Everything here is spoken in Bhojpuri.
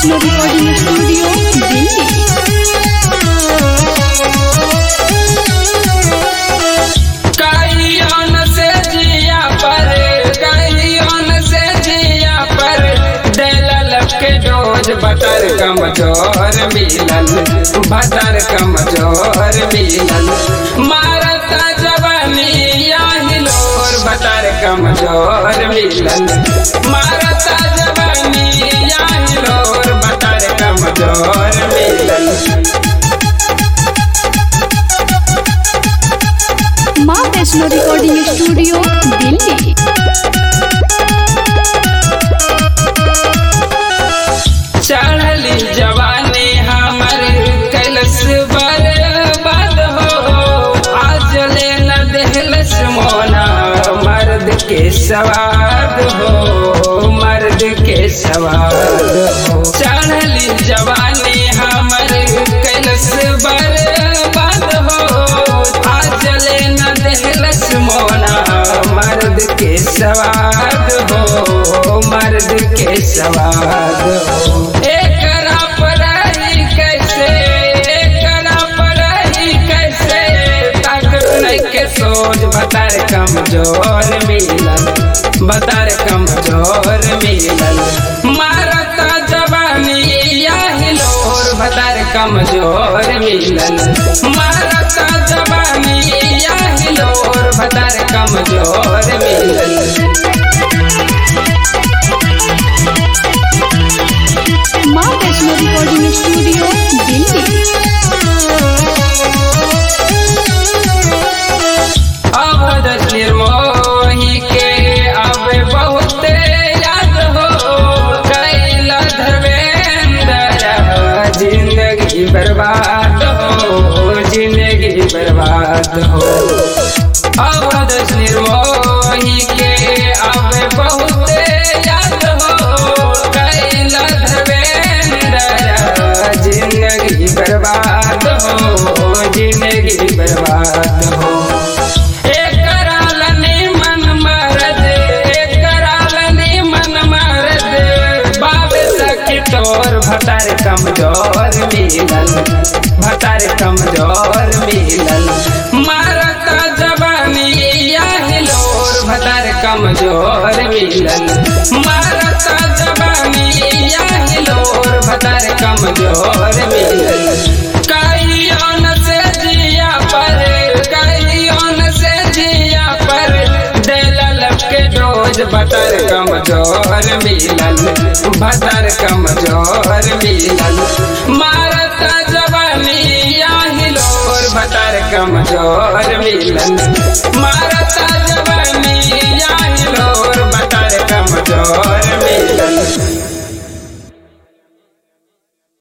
वैष्णो रिकॉर्डिंग स्टूडियो दिल्ली कहियोन से जिया पर कहियोन से जिया पर दिलल के डोज बटर कमजोर मिलल बटर कमजोर मिलल मारता जवानी हिलोर बटर कमजोर मिलल मारता जवानी हिलोर बटर कमजोर मिलल माँ वैष्णो रिकॉर्डिंग स्टूडियो दिल्ली चढ़ली जवानी हमर कैलस बर्बाद हो आज ले न देहलस मोना मर्द के सवाद हो मर्द के सवाद हो चढ़ली जवानी हमर कैलस बर्बाद हो आज ले न देहलस मोना मर्द के सवाद हो मर्द के सवाद हो एकरा पढ़ाई कैसे एकरा पढ़ाई कैसे ताकत नहीं के सोच बतार कमजोर मिलल बतार कमजोर मिलल मारता जवानी हिलोर बतार कमजोर मिलल मारता जवानी हिलोर बतार कमजोर मिलल माँ वैष्णो रिकॉर्डिंग स्टूडियो दिल्ली अवध निर्मोही के अब बहुत याद हो कैल धर्मेंद्र जिंदगी बर्बाद हो जिंदगी बर्बाद हो अवध निर्मोही के अब बहुत याद हो कैल धर्मेंद्र जिंदगी बर्बाद हो जिंदगी बर्बाद हो एकरा लनी मन मरद एकरा लनी मन मरद बाबे सखी तोर भतार कमजोर मिलल भतार कमजोर मिलल मारता जवानी हिलोर भतार कमजोर मिलल मारता जवानी हिलोर भतार कमजोर मिलल कहियोन से जिया पर कहियोन से जिया पर दिलल के डोज बटर कमजोर मिलल बटर कमजोर मिलल मारता जवानी हिलोर बटर कमजोर मिलल मारता जवानी